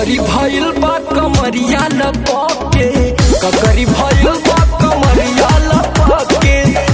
ककरी भइल बा कमरिया लपके ककरी भइल बा कमरिया लपके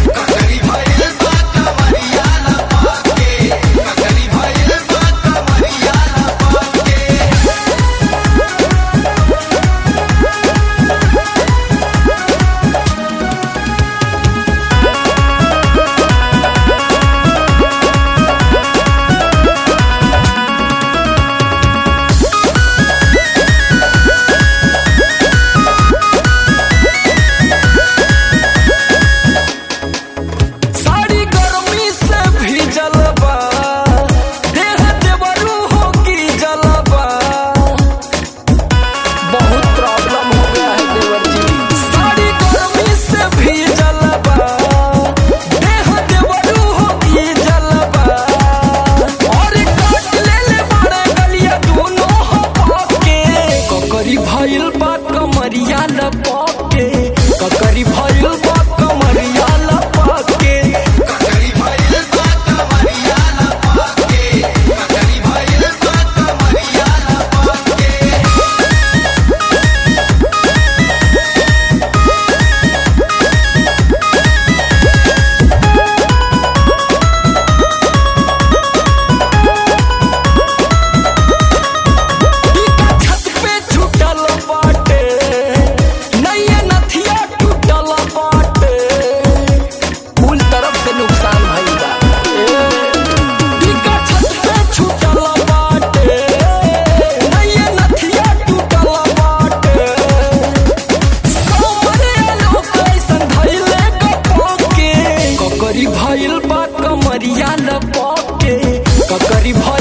साड़ी गर्मी से भीजल बा देह देवरू हो की जलबा बहुत प्रॉब्लम हो गया है देवर जी साड़ी गर्मी से भीजल बा देह देवरू हो की जलबा और काट ले ले बड़े गलिया दोनों हो पाके ककरी भइल बा कमरिया लपके ककरी भइल बा कमरिया लपके टीका छत पे छूटल बाटे नैया नथिया टूटल बाटे कुल तरफ से नुकसान भइल बा टीका छत पे छूटल बाटे नैया नथिया टूटल बाटे सोमरे लोग ऐसन धइले कपके ककरी भइल बा कमरिया लपके ककरी भइल